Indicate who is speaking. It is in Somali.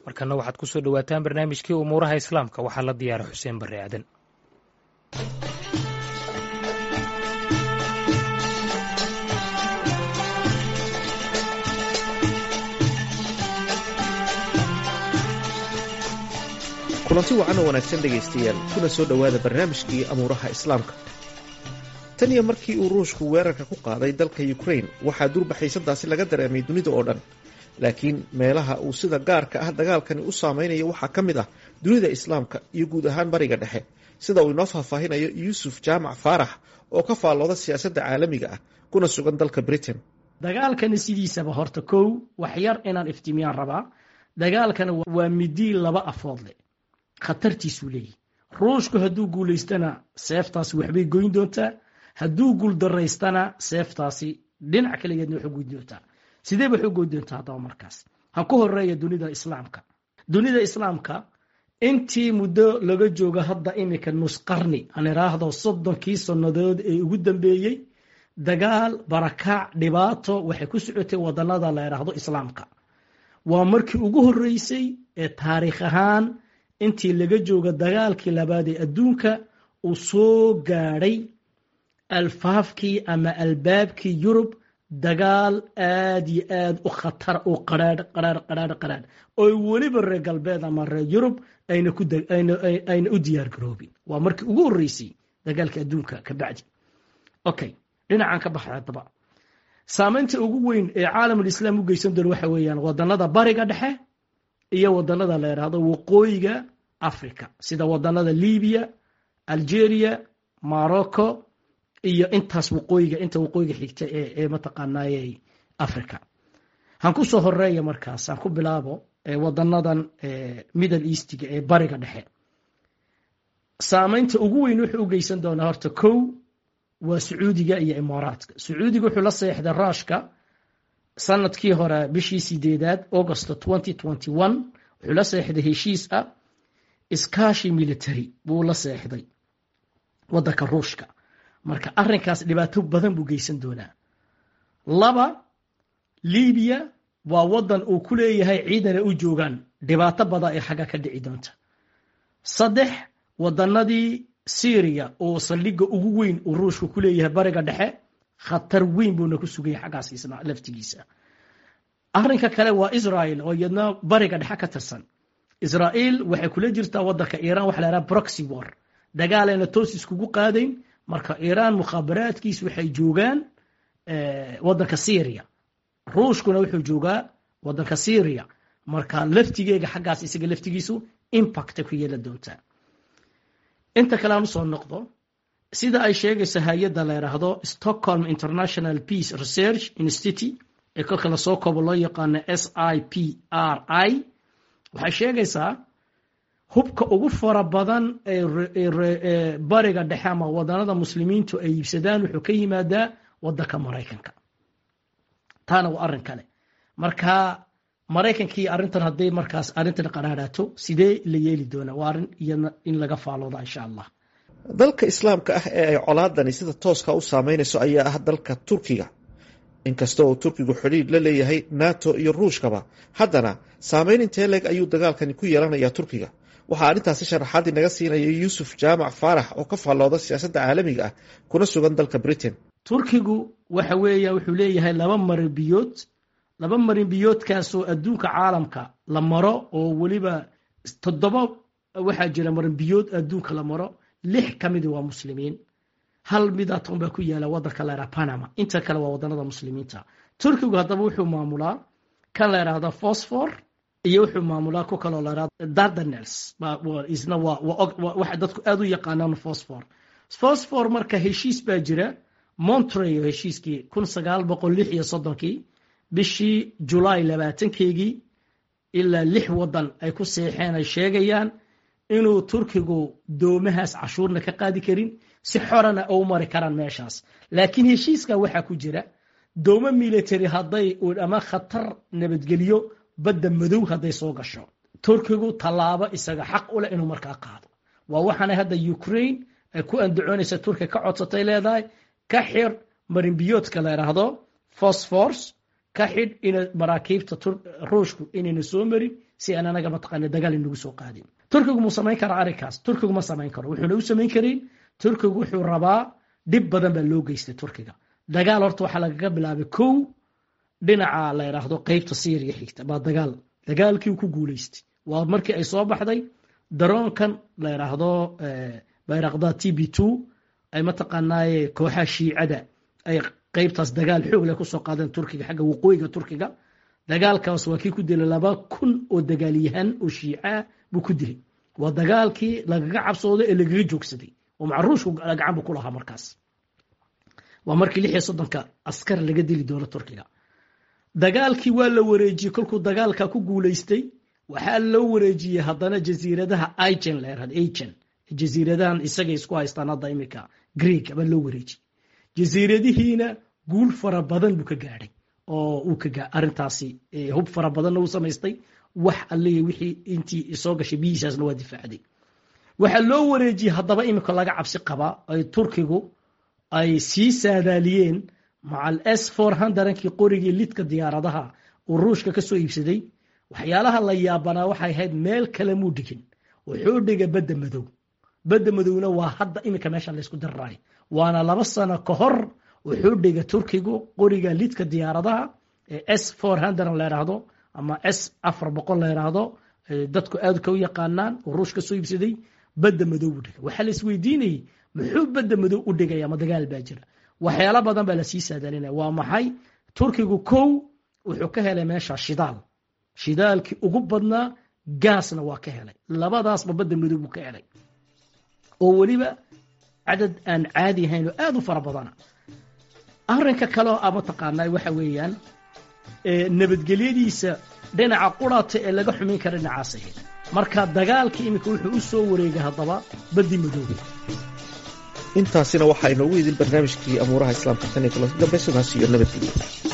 Speaker 1: markana waxaad ku soo dhowaataan barnaamijkii umuuraha islaamka waxaa la diyaara xuseen barre aadan
Speaker 2: kulanti wacan oo wanaagsan dhegaystayaal kuna soo dhowaada barnaamijkii amuuraha islaamka tan iyo markii uu ruushku weerarka ku qaaday dalka ukrain waxaa durbaxaysadaasi laga dareemay dunida oo dhan laakiin meelaha uu sida gaarka ah dagaalkani u saameynayo waxaa ka mid ah dunida islaamka iyo guud ahaan bariga dhexe sida uu inoo faahfaahinayo yuusuf jaamac faarax oo ka faallooda siyaasadda caalamiga ah kuna sugan dalka britain
Speaker 3: dagaalkani sidiisaba horta kow wax yar inaan iftiimiyaan rabaa dagaalkana waa midii laba afood leh khatartiisuu leeyahy ruushku hadduu guulaystana seeftaasi waxbay goyn doontaa hadduu guuldaraystana seeftaasi dhinac kaligeedna waxu goyn doontaa sidee waxu goyn doontaa haddaba markaas ha ku horeeya dunida islaamka dunida islaamka intii muddo laga joogo hadda imika nusqarni aan iraahdo soddonkii sannadood ee ugu dambeeyey dagaal barakaac dhibaato waxay ku socotay wadanada la idhaahdo islaamka waa markii ugu horeysay ee taariikh ahaan intii laga joogo dagaalkii labaad ee adduunka uu soo gaadhay alfaafkii ama albaabkii yurub dagaal aad iyo aad u khatar u qaraadh qaraadh qaraadh qaraadh oo weliba reer galbeed ama reer yurub ayna ku ayna u diyaar garoobin waa markii ugu horreysay dagaalka adduunka ka bacdi okay dhinacan ka baxay haddaba saamaynta ugu weyn ee caalamulislaam u geysan doona waxa weeyaan wadanada bariga dhexe iyo wadanada la yidhaahdo waqooyiga africa sida wadanada libiya algeria morocco iyo intaas waqooyiga inta waqooyiga xigta ee mataqaanaaye africa han ku soo horeeya markaas han ku bilaabo wadanadan middle eastiga ee bariga dhexe saamaynta ugu weyn wuxuu u geysan doonaa horta kow waa sacuudiga iyo imaaraadka sacuudiga wuxuu la seexday ruushka sanadkii hore bishii sideedaad augusto wuxuu la seexday heshiis ah iskaashi military buu la seexday wadanka ruushka marka arinkaas dhibaato badan buu geysan doonaa laba libiya waa wadan uu ku leeyahay ciidana u joogaan dhibaato badan ee xagga ka dhici doonta saddex wadanadii syriya oo saldhiga ugu weyn uu ruushku ku leeyahay bariga dhexe khatar weyn buuna ku sugaya xaggaas isna laftigiisa arinka kale waa israel oo iyadna bariga dhexe ka tirsan israel waxay kula jirtaa wadanka iran waxa la yhaha proxy war dagaalayna toos iskugu qaadayn marka iran mukhaabaraadkiis waxay joogaan wadanka syria ruushkuna wuxuu joogaa wadanka syria marka laftigeega xaggaas isaga laftigiisu impacta ku yeela doontaa inta kale aan usoo noqdo sida ay sheegayso hay-adda la yidhaahdo stockholm international peace research institute ee kolka lasoo koobo loo yaqaano s i p r i waxay sheegaysaa hubka ugu fara badan ee bariga dhexe ama wadanada muslimiintu ay iibsadaan wuxuu ka yimaadaa wadanka maraykanka taana waa arrin kale marka maraykankii arrintan hadday markaas arrintan qaraaraato sidee la yeeli doonaa waa arrin iyana in laga faalooda insha allah
Speaker 2: dalka islaamka ah ee ay colaadani sida tooska u saameynayso ayaa ah dalka turkiga inkasta oo turkigu xidhiidh la leeyahay nato iyo ruushkaba haddana saameyn intee leeg ayuu dagaalkani ku yeelanayaa turkiga waxaa arrintaasi sharaxaadii naga siinaya yuusuf jaamac faarax oo ka faallooda siyaasadda caalamiga ah kuna sugan dalka britain
Speaker 3: turkigu waxa weeya wuxuu leeyahay laba marinbiyood laba marinbiyoodkaasoo adduunka caalamka la maro oo weliba toddoba waxaa jira marinbiyood adduunka la maro lix ka midi waa muslimiin hal midaton baa ku yaala wadanka la yhaha panama inta kale waa wadanada muslimiinta turkigu haddaba wuxuu maamulaa kan la yidhaahdo fosfor iyo wuxuu maamulaa ku kaloo la yhahdo dardanels isna waxa dadku aada u yaqaanaan fosfor fosfor marka heshiis baa jira montreo heshiiskii kun sagaal boqol lix iyo soddonkii bishii julaay labaatankeygii ilaa lix wadan ay ku seexeen ay sheegayaan inuu turkigu doomahaas cashuurna ka qaadi karin si xorana u mari karaan meeshaas laakiin heshiiska waxaa ku jira doomo military hadday ama khatar nabadgelyo badda madow hadday soo gasho turkigu tallaabo isaga xaq u leh inuu markaa qaado waa waxaana hadda ukraine ay ku andacoonaysa turkiga ka codsatay leedahay ka xir marinbiyoodka la yidhaahdo fosfors ka xidh ina maraakiibta ruushku inayna soo marin si aan anaga mataqaana dagaal inagu soo qaadin turkigu muu samayn karaa arrinkaas turkigu ma samayn karo wuxuuna u samayn karin turkigu wuxuu rabaa dhib badan baa loo geystay turkiga dagaal horta waxaa lagaga bilaabay kow dhinaca la yidhaahdo qeybta syriya xigta baa dagaal dagaalkii ku guuleystay waa markii ay soo baxday daroonkan la yidhaahdo bayraqda t b two ay mataqaanaaye kooxaha shiicada ay qeybtaas dagaal xoog leh kusoo qaadeen turkiga xagga waqooyiga turkiga dagaalkaas waa kii ku dilay laba kun oo dagaalyahan oo shiicaa buu ku dilay waa dagaalkii lagaga cabsooday ee lagaga joogsaday oo macruushku gacan bu ku lahaa markaas waa markii lix iyo soddonka askar laga dili doono turkiga dagaalkii waa la wareejiyey kolkuu dagaalka ku guuleystay waxaa loo wareejiyey haddana jasiiradaha igen la yirahdo agen jasiiradahan isagay isku haystaan hadda imika greeg baa loo wareejiyey jasiiradihiina guul fara badan buu ka gaadhay oo uu ka arrintaasi hub fara badanna uu samaystay wax allihi wixii intii soo gashay biyihiisaasna waa difaacday waxaa loo wareejiyey haddaba imika laga cabsi qabaa ay turkigu ay sii saadaaliyeen macal s for hundrankii qorigii lidka diyaaradaha uu ruushka ka soo iibsaday waxyaalaha la yaabanaa waxay ahayd meel kale muu dhigin wuxuu dhigay badda madow badda madowna waa hadda iminka meesha laysku diriraay waana laba sano ka hor wuxuu dhigay turkigu qoriga lidka diyaaradaha ee s for hundred la yidhaahdo ama s afar boqol la yidhaahdo dadku aad ka u yaqaanaan oo ruush ka soo iibsaday badda madow buu dhigay waxaa la isweydiinayay muxuu badda madow u dhigaya ma dagaal baa jira waxyaalo badan baa lasii saadaalinaya waa maxay turkigu kow wuxuu ka helay meesha shidaal shidaalkii ugu badnaa gaasna waa ka helay labadaasba badda madow buu ka helay oo weliba cadad aan caadi ahayn oo aad u fara badana arrinka kaleo a mataqaanaa waxa weeyaan nabadgelyadiisa dhinaca qurata ee laga xumayn kara dhinacaas ahayd marka dagaalkii iminka wuxuu u soo wareegay haddaba baddi madoobe
Speaker 2: intaasina waxaa inoogu idin barnaamijkii amuuraha islaamka tan iyo kulanti dambe sidaas iyo nabadgelyo